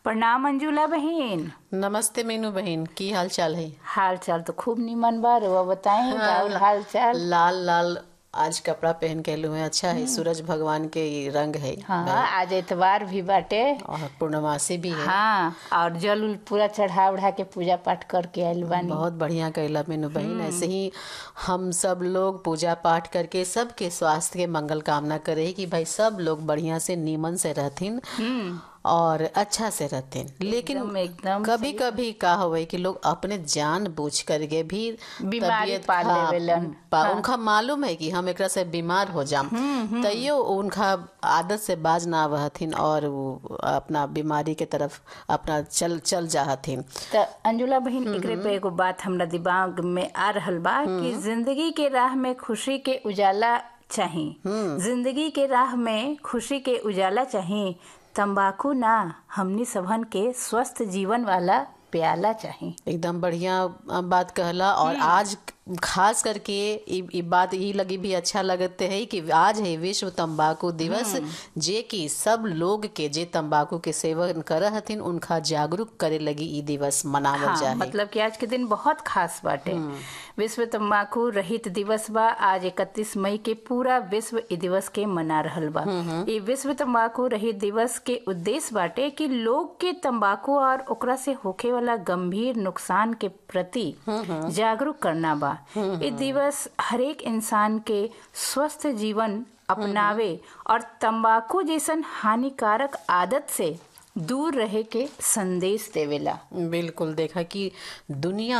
प्रणाम अंजुला बहन नमस्ते मीनू बहन की हाल चाल है हाल चाल तो खूब निमन बा रउआ बताई राउर हाल चाल लाल लाल आज कपड़ा पहन के लू है अच्छा है सूरज भगवान के ये रंग है हाँ आज एतवार भी बाटे और पूर्णमासी भी है हाँ और जल उल पूरा चढ़ा उढ़ा के पूजा पाठ करके आइल बानी बहुत बढ़िया कैला मीनू बहन ऐसे ही हम सब लोग पूजा पाठ करके सबके स्वास्थ्य के मंगल कामना करे कि भाई सब लोग बढ़िया से नीमन से रहथिन और अच्छा से रहथिन लेकिन एकदम एकदम कभी कभी का होवे कि लोग अपने जान बूझ करके भी बीमारी तबीयत- पा हाँ, लेवेलन। पा- उनका मालूम है कि हम एकरा से बीमार हो जाम तैयो उनका आदत से बाज ना आवहथिन और वो अपना बीमारी के तरफ अपना चल चल जाहथिन त अंजुला बहन एकरे पे एगो बात हमरा दिमाग में आ रहल बा कि जिंदगी के राह में खुशी के उजाला चाही जिंदगी के राह में खुशी के उजाला चाही तंबाकू ना हमनी सबहन के स्वस्थ जीवन वाला प्याला चाही एकदम बढ़िया बात कहला और आज खास करके ई ई बात ई लगी भी अच्छा लगते है कि आज है विश्व तंबाकू दिवस जे कि सब लोग के जे तंबाकू के सेवन कर हथिन उनका जागरूक करे लगी ई दिवस मनावल हाँ, जाए मतलब कि आज के दिन बहुत खास बाटे विश्व तंबाकू रहित दिवस बा आज 31 मई के पूरा विश्व इ दिवस के मना रहल बा इ विश्व तंबाकू रहित दिवस के उद्देश्य बाटे कि लोग के तंबाकू और ओकरा से होखे वाला गंभीर नुकसान के प्रति जागरूक करना बा इ दिवस हरेक इंसान के स्वस्थ जीवन अपनावे और तंबाकू जैसन हानिकारक आदत से दूर रहे के संदेश देवेला बिल्कुल देखा कि दुनिया